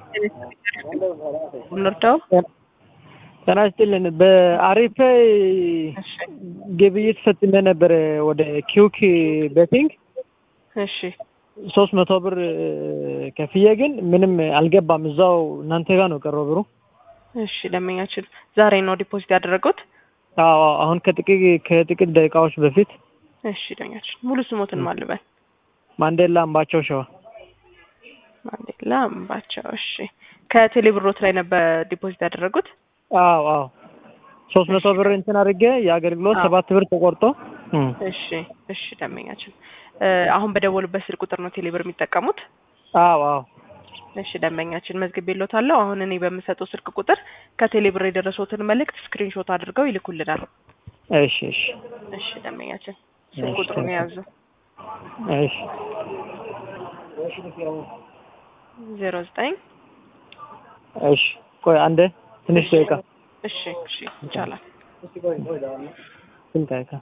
እንርዳው። ጤና ይስጥልን። በአሪፍ እሺ ግብይት ፈጽሜ ነበር ወደ ኪውክ ቤቲንግ እሺ ሶስት መቶ ብር ከፍዬ ግን ምንም አልገባም። እዛው እናንተ ጋር ነው ቀረው ብሩ። እሺ ደንበኛችን ዛሬ ነው ዲፖዚት ያደረጉት? አዎ አሁን ከጥቂት ከጥቂት ደቂቃዎች በፊት እሺ ደንበኛችን ሙሉ ስሞትን ማልበል ማንዴላ አምባቸው ሸዋ። ማንዴላ አምባቸው። እሺ ከቴሌ ብሮት ላይ ነበር ዲፖዚት ያደረጉት? አዎ አዎ ሶስት መቶ ብር እንትን አድርጌ የአገልግሎት አዎ። ሰባት ብር ተቆርጦ እም። እሺ እሺ ደንበኛችን እ አሁን በደወሉበት ስልክ ቁጥር ነው ቴሌ ብር የሚጠቀሙት? አዎ አዎ እሺ ደንበኛችን መዝግቤልዎታለሁ። አሁን እኔ በምሰጠው ስልክ ቁጥር ከቴሌ ብር የደረሰዎትን መልእክት ስክሪንሾት አድርገው ይልኩልናል። እሺ እሺ እሺ ደንበኛችን ስልክ እሺ። ቁጥሩን የያዙ እሺ ዜሮ ዘጠኝ እሺ ቆይ አንዴ ትንሽ ደቂቃ እሺ እሺ ይቻላል። ስንት ደቂቃ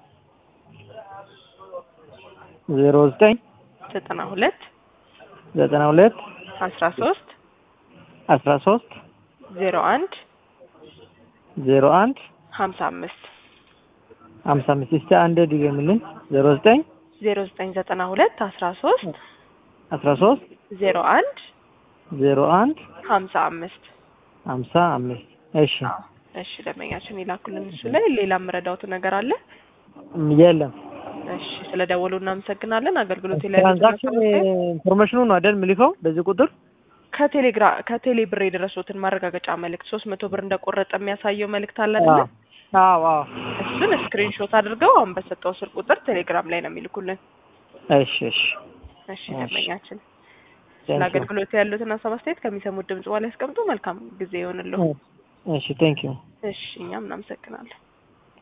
ዜሮ ዘጠኝ ዘጠና ሁለት ዘጠና ሁለት አስራ ሶስት አስራ ሶስት ዜሮ አንድ ዜሮ አንድ ሀምሳ አምስት ሀምሳ አምስት እስቲ አንዴ ድገምልኝ ዜሮ ዘጠኝ ዜሮ ዘጠኝ ዘጠና ሁለት አስራ ሶስት አስራ ሶስት ዜሮ አንድ ዜሮ አንድ ሀምሳ አምስት ሀምሳ አምስት እሺ እሺ ደንበኛችን ይላኩልን። እሱ ላይ ሌላ የምረዳውት ነገር አለ? ም- የለም እሺ ስለ ደወሉ እናመሰግናለን። አገልግሎት ላይ ትራንዛክሽን ኢንፎርሜሽኑ ነው አይደል ምልከው በዚህ ቁጥር ከቴሌግራ ከቴሌ ብር የደረሱትን ማረጋገጫ መልእክት ሶስት መቶ ብር እንደቆረጠ የሚያሳየው መልእክት አለ አይደለ? አዎ አዎ እሱን ስክሪንሾት አድርገው አሁን በሰጠው ስልክ ቁጥር ቴሌግራም ላይ ነው የሚልኩልን። እሺ እሺ እሺ ደንበኛችን ስለ Thank you. አገልግሎት ያሉትን ሀሳብ አስተያየት ከሚሰሙት ድምጽ በኋላ ያስቀምጡ። መልካም ጊዜ ይሆንልዎ። እሺ ቴንክ ዩ እሺ እኛም እናመሰግናለን።